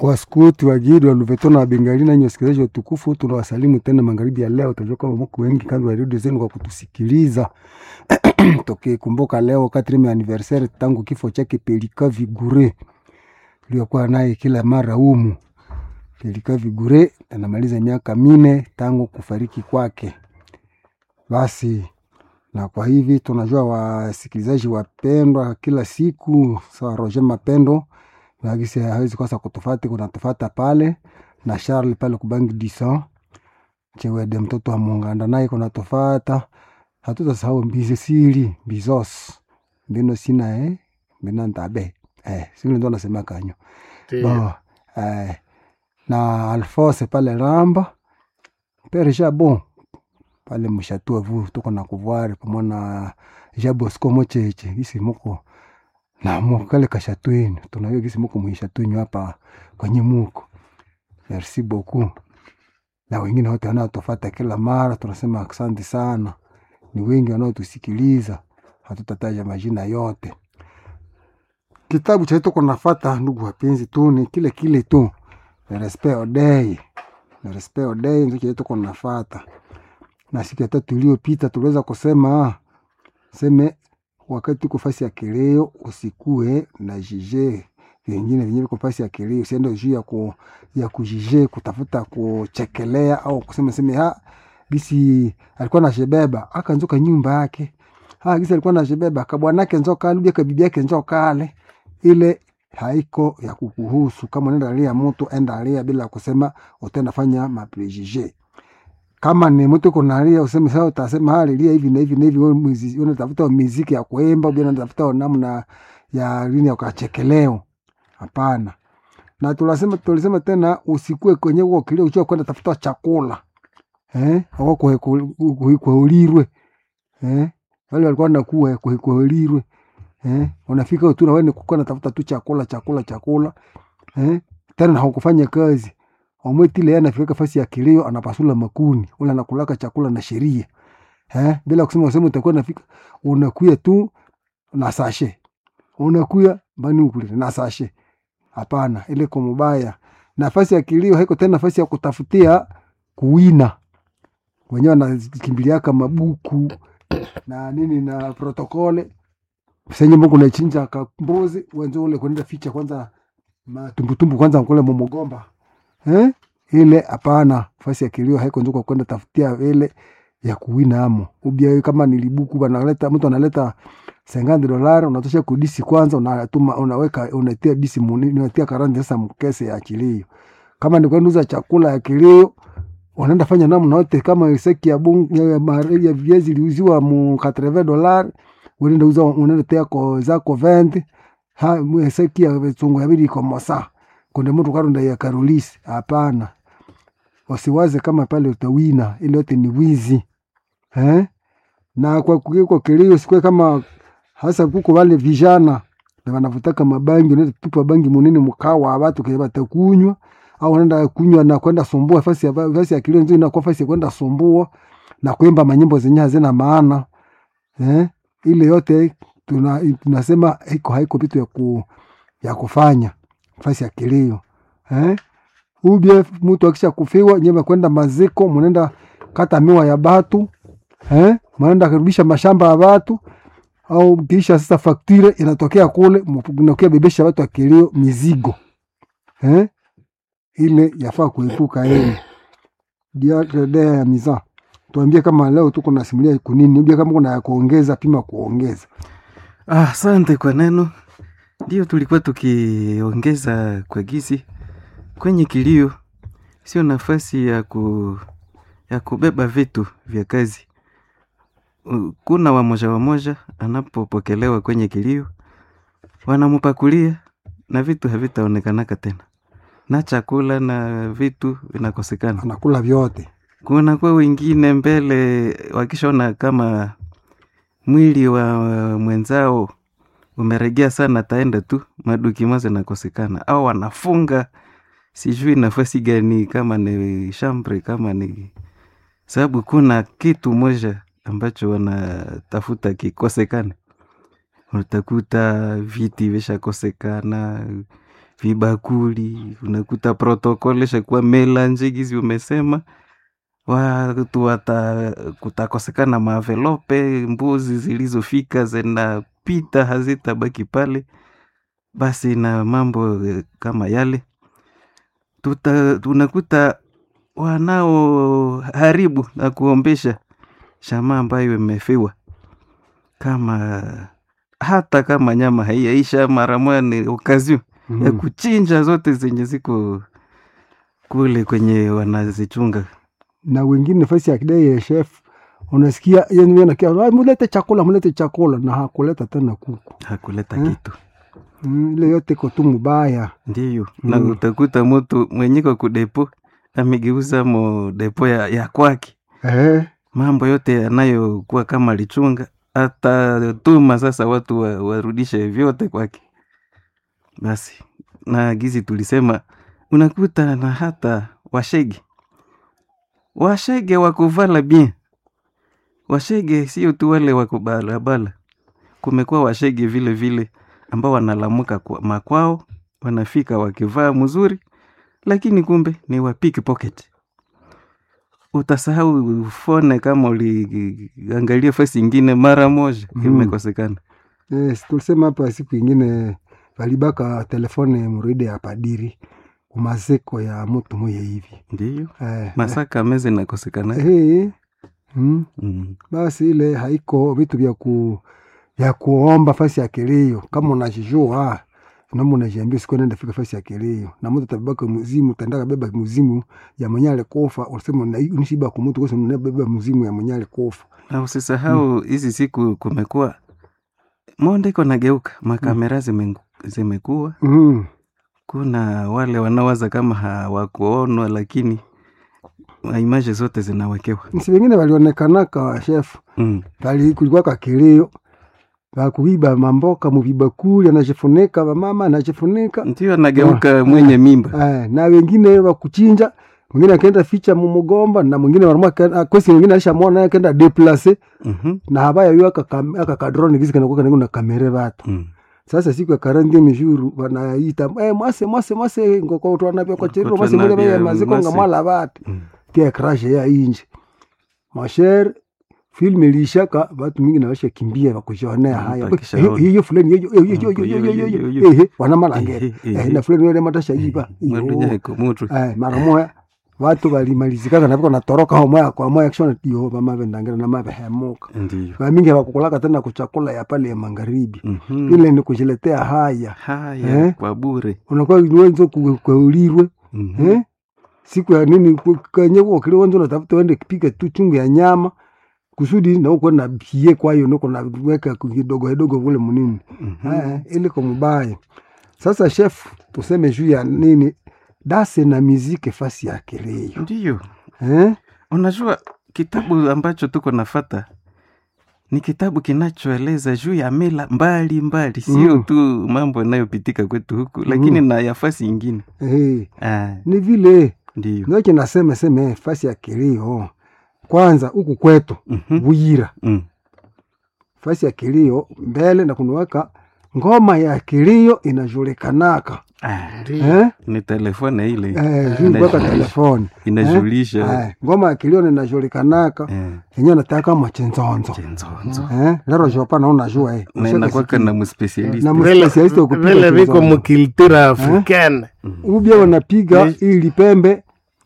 Waskuti, Wagidi, Waluveto na Wabengali nanyi wasikilizaji watukufu, tunawasalimu tena magharibi ya leo. Tunajua kama mko wengi kando ya redio zenu kwa kutusikiliza tukikumbuka leo quatrieme anniversaire tangu kifo chake Pelika Vigure tuliokuwa naye kila mara humu. Pelika Vigure anamaliza miaka mine tangu kufariki kwake. Basi na kwa hivi tunajua wasikilizaji wapendwa, kila siku sawa Roger Mapendo nagisi hawezi kosa kutufati, kunatufata pale na Charles pale kubangi disa chewede mtoto wa Munganda naye kunatufata, hatutasahau mbizi siri bizos mbino sina eh mbina ntabe eh siri ndo nasema kanyo bo eh na Alphonse pale Ramba pere jabo pale mshatua vu tuko na kuvuari pamona jabosco mocheche isi muko na mukale kashatwenu tunajua gisi muko mwishatwenyu hapa kwenye muko merci beaucoup na wengine wote wanaotufata kila mara tunasema asante sana ni wengi wanaotusikiliza hatutataja majina yote kitabu cha tuko nafata ndugu wapenzi tu ni kile kile tu le respect odei le respect odei ndio kile tuko nafata na siku ya tatu iliyopita tuliweza kusema ah, seme wakati tuko fasi ya kileo usikue na jije vingine vyenyewe viko fasi ya kileo, usiende juu ya ku, ya kujije kutafuta kuchekelea au kusema seme ha gisi alikuwa na shebeba akanzoka nyumba yake ha gisi alikuwa na shebeba kabwanake nzoka alubia kabibi yake nzoka ale ile haiko ya kukuhusu. Kama unaenda alia mtu enda alia bila kusema utenda fanya maprejije kama ni mtu kunalia useme sasa, utasema hali lia hivi na hivi na hivi, wewe muziki unatafuta muziki ya kuimba, bila unatafuta namna ya nini ya kuchekeleo. Hapana. Na tulisema tulisema tena usikue kwenye huo kilio uchoa kwenda tafuta chakula eh, au kwa kwa ulirwe eh, wale walikuwa nakuwa kwa kwa ulirwe eh, unafika tu na wewe ni kukaa natafuta tu chakula chakula chakula eh, tena na hukufanya kazi omwetile yeye anafika fasi ya kilio anapasula makuni ule anakulaka chakula na sheria eh, bila kusema useme utakuwa nafika unakuya tu na sashe unakuya bani ukule na sashe. Hapana, ile kwa mubaya. Nafasi ya kilio haiko tena nafasi ya kutafutia kuwina, wenyewe wanakimbiliaka mabuku na nini na protokole senye Mungu nachinja kambuzi wenzo ule kwenda ficha kwanza matumbutumbu kwanza kule mumugomba eh? ile hapana, fasi ya kilio haiko njuko kwenda tafutia ile ya kuwina amo ubia kama nilibuku banaleta mtu analeta sengandi dolari unatosha kudisi kwanza, unatuma unaweka unatia disi muni unatia karandi sasa mkese ya kilio. Kama ni kwenda uza chakula ya kilio unaenda fanya namna yote, kama seki ya bungu ya, ya viazi liuziwa mu 80 dolari unaenda uza unaenda tia ko zako 20 ha seki ya vitungu ya bili kwa mosa kunde mtu karonda ya karolisi hapana wasiwaze kama pale utawina ile yote ni wizi eh? na kwa kwa kilio sikwe kama hasa kuko wale vijana na wanavutaka mabangi unaenda tupa bangi munene mkawa watu kwa batakunywa au unaenda kunywa na kwenda sumbua fasi ya fasi ya kilio nzuri na kwa fasi ya kwenda sumbua na kuimba manyimbo zenye hazina maana eh? ile yote tuna, tunasema haiko haiko vitu ya, ku, ya kufanya fasi ya kilio eh? ubie mtu akisha kufiwa nyema kwenda maziko mnaenda kata miwa ya batu eh? mnaenda kurudisha mashamba ya batu au kisha sasa faktire inatokea kule mnakia bebesha watu wa kilio mizigo eh? ile yafaa kuepuka ile dia ya miza tuambie kama leo tuko nasimulia kunini ubie kama kuna ya kuongeza pima kuongeza Asante ah, kwa neno ndio tulikuwa tukiongeza kwa gizi kwenye kilio, sio nafasi ya, ku, ya kubeba vitu vya kazi. Kuna wamoja wamoja anapopokelewa kwenye kilio, wanamupakulia na vitu havitaonekanaka tena, na chakula na vitu vinakosekana, anakula vyote. Kuna kwa wengine mbele wakishaona kama mwili wa mwenzao umeregea sana, taenda tu maduki maze nakosekana, au wanafunga sijui nafasi gani, kama ni shambre, kama ni sababu, kuna kitu moja ambacho wanatafuta kikosekane. Utakuta viti vishakosekana, vibakuli unakuta protokole shakuwa melange gizi umesema watu wata kutakosekana mavelope mbuzi zilizofika zinapita hazitabaki pale basi na mambo eh, kama yale tuta, tunakuta wanaoharibu na kuombesha shama ambayo imefiwa kama hata kama nyama haiyaisha mara moja ni okazio ya Mhm. kuchinja zote zenye ziko kule kwenye wanazichunga na wengine nafasi ya kidai ya chef unasikia yani wewe nakia "Ah, mulete chakula mulete chakula na hakuleta tena kuku hakuleta Eh? kitu Mm, ile yote iko tu mubaya ndiyo na Mm. utakuta mtu mwenyeko kudepo amegeuza mo depo ya, ya kwake eh, mambo yote yanayokuwa kama lichunga atatuma sasa watu wa, warudishe vyote kwake basi na gizi tulisema unakuta na hata washege washege wakuvala bien washege sio tu wale wakubalabala kumekuwa washege vile vile ambao wanalamuka kwa makwao wanafika wakivaa mzuri lakini kumbe ni wa pickpocket utasahau fone kama uliangalia fasi ingine mara moja Mhm. imekosekana yes, tulisema hapa siku ingine valibaka telefone muride ya padiri kumaziko ya mutu moya hivi ndiyo eh, masaka meze nakosekana eh, mm, mm. basi ile haiko vitu vya ku vya kuomba fasi ya kilio kama unajijua namo unajiambia siku nenda fika fasi ya kilio na mtu tabaka muzimu utaenda beba muzimu ya mwenye alikufa unasema una- unishiba kwa mtu kwa unabeba muzimu ya mwenye alikufa na usisahau hizi siku kumekuwa monde iko nageuka makamera zime, zimekuwa mm. kuna wale wanawaza kama hawakuonwa lakini imaje zote zinawekewa nsi wengine walionekanaka chef mm. pali kulikuwa kakilio bakuiba mamboka muvibakuli anajifunika vamama anajifunika ndio anageuka mwenye mimba eh, na wengine wakuchinja mwingine akaenda ficha mumugomba na mwingine warumwa kwesi mwingine alishamwona naye akaenda deplace Mhm. na habaya yo aka kadrone kisi kanakuwa kanengo na kamere vatu Mm. sasa siku ya karandi mijuru wanaita eh, mwase mwase mwase ngoko utwanavyo kwa cheriro mwase Ngoko mule baya twanavya maziko nga mwase. mwala vatu Mm. tia krashe ya inje masher film ilishaka watu mingi na washa kimbia wakujionea Mm, haya wakishaona. hiyo fulani hiyo hiyo hiyo Mm, hiyo hiyo, hiyo hiyo, hiyo hiyo. eh wana malangere Ehe, eh ehe. na fulani wale matasha iba Mwadunyeko mutu eh mara moya watu walimalizikaka na viko natoroka ho moya kwa moya kishona yo bamave ndangira na mave hemuka ndiyo vamingi hawakukulaka tena kuchakula ya pale ya magharibi Mhm. ile ni kujiletea haya haya Eh? kwa bure unakuwa wenzo kweulirwe Mhm. eh? siku ya nini ku- kwenye ukili wenzo unatafuta wende kipika tu chungu ya nyama kusudi na uko na bie kwayo niko na weka kidogo kidogo vule munini Mhm. eh, ili kwa mubaya sasa chef tuseme juu ya nini dase na miziki fasi ya kilio ndiyo eh? unajua kitabu ambacho tuko nafata ni kitabu kinachoeleza juu ya mila mbali mbali sio Mm. tu mambo yanayopitika kwetu huku lakini na yafasi ingine Eh, ah, ni vile ndiyo ndoke nasema seme fasi ya kilio kwanza huku kwetu Mhm. Buyira Mm. fasi ya kilio mbele na kunuweka ngoma ya kilio inajulikanaka Ah, eh? ni telefone ile Eh, juu kuweka telefoni inajulisha eh, ngoma ya kilio inajulikanaka eh, yenyewe nataka machenzonzo chenzonzo eh, lero jopa na unajua eh, na inakwaka na mspesialist na Vile- mspesialisti wa kupiga vile viko chenzonzo. mukiltura africaine ubia wanapiga Yes. hii lipembe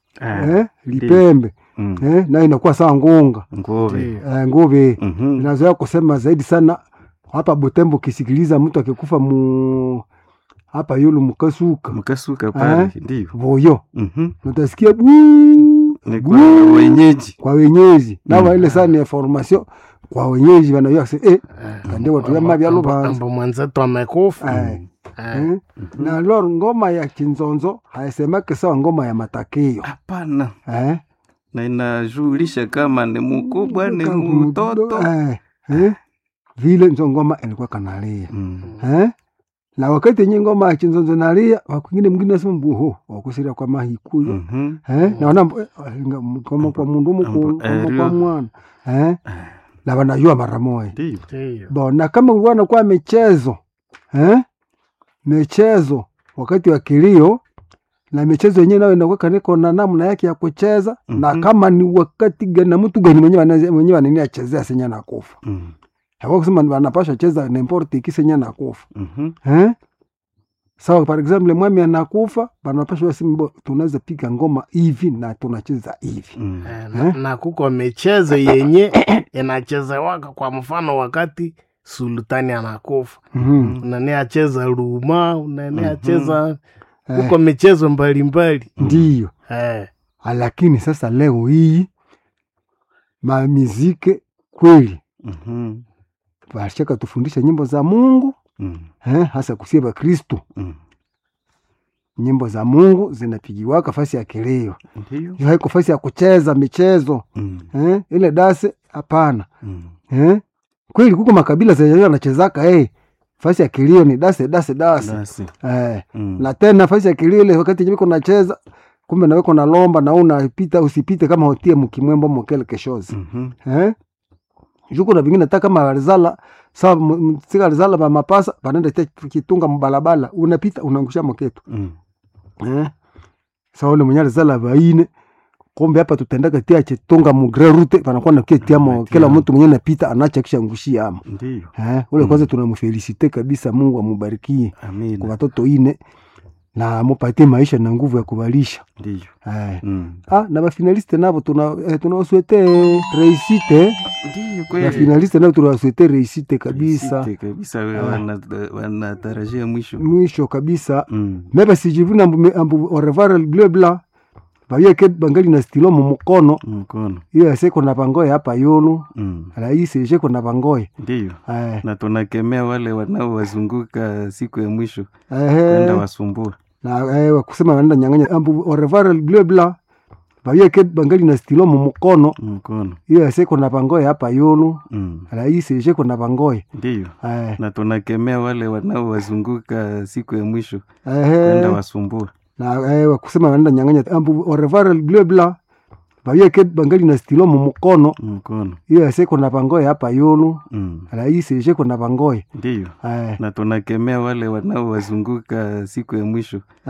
eh, lipembe eh, na inakuwa sawa ngunga ngove eh, nguvi Mhm. inazoea kusema zaidi sana hapa Butembo, ukisikiliza mtu akikufa mu hapa yulu mukasuka mkasuka pale Eh? ndiyo voyo Mhm. utasikia buu ni buu kwa wenyeji kwa wenyeji nawa Mm. ile saa ni information kwa wenyeji wanajua se eh, kande watu ya mabya lubanza ambo mwenzetu amekufa eh, Eh, eh. na lor ngoma ya kinzonzo haisemake sawa ngoma ya matakio hapana eh na inajulisha kama ni mkubwa ni Kama mtoto eh, eh. vile nzo ngoma ilikuwa kanalia Mm. eh? na wakati yenye ngoma ya chinzonzo nalia wakwingine mwingine nasema mbuho wakusiria kwa mahikuyo Mhm. eh? naona mbu- eh, nga- kama kwa mundu muku Ambo- kama erio. kwa mwana eh? na wanajua mara moja ndiyo ndiyo. bo na kama ulikuwa nakuwa michezo eh? michezo wakati wa kilio na michezo yenyewe nayo inakuwa niko na namna yake ya kucheza na Mhm. kama ni wakati gani na mtu gani mwenyewe anaze- mwenyewe anani achezea senya na kufa Mm. hapo kusema anapasha cheza n'importe qui senya na kufa Mhm. eh sawa par exemple mwami anakufa banapasha wasimbo tunaweza piga ngoma hivi na tunacheza hivi Mm. Eh, na, na kuko michezo yenye inachezewaka kwa mfano wakati sultani anakufa Mhm. unani acheza ruma unani acheza Eh, kuko michezo mbalimbali ndiyo eh, Ah, lakini sasa leo hii mamizike kweli Mhm. bashaka tufundisha nyimbo za mungu Mm. eh, hasa kusie bakristu Mm. nyimbo za mungu zinapigiwaka fasi ya kilio Ndiyo. hiyo haiko fasi ya kucheza michezo Mm. eh, ile dase hapana Mm. eh? kweli kuko makabila zenyewe anachezaka eh, fasi ya kilio ni dase dase dase Basi. eh, Mm. na tena fasi ya kilio ile wakati nyimiko nacheza kumbe naweko nalomba na unapita usipite kama hotie mkimwembo mokele keshozi Mhm. eh? juko na vingine hata kama alizala sawa m- m- sika alizala ba mapasa banenda te kitunga mbalabala unapita unaangusha moketu Mm. eh? sawa ule mwenye alizala baine kombe hapa tutendaka tia chetunga mugre rute panakuwa na kia tiamo Anatia. kila mtu mwenye napita anacha kisha ngushia ama Ndiyo. eh? ule Mm. kwanza tunamfelisite kabisa Mungu amubarikie kwa Amina. watoto ine na amupatie maisha na nguvu ya kubalisha Ndiyo. eh. Mm. ah, na bafinaliste navo tuna eh, tunawaswete reisite Ndiyo na kweli. finaliste nao tunawaswete reisite kabisa Site kabisa we Ah. wana- wanatarajia mwisho. mwisho kabisa Mm. mebe sijivuna ambu, ambu orevare bleu blanc bayeke bangali na stilo mu mukono Mkono. iyo aseko na bangoye hapa yulu Mm. raisi esheko na bangoye Ndiyo. eh, Na tunakemea wale wanaowazunguka siku ya mwisho ehe, kwenda wasumbua. na eh, wakusema wanaenda nyang'anya ambu orevare bleu blanc bayeke bangali na stilo mu mukono Mkono. iyo aseko na bangoye hapa yulu Mm. raisi esheko na bangoye Ndiyo. eh, Na tunakemea wale wanaowazunguka siku ya mwisho ehe, kwenda wasumbua. na eh, wakusema wanaenda nyang'anya ambu orevare bleu blanc bayeke bangali na stilo mu mukono Mkono. iyo aseko na bangoye hapa yulu Mm. raisi esheko na bangoye Ndiyo. eh, Na tunakemea wale wanaowazunguka siku ya mwisho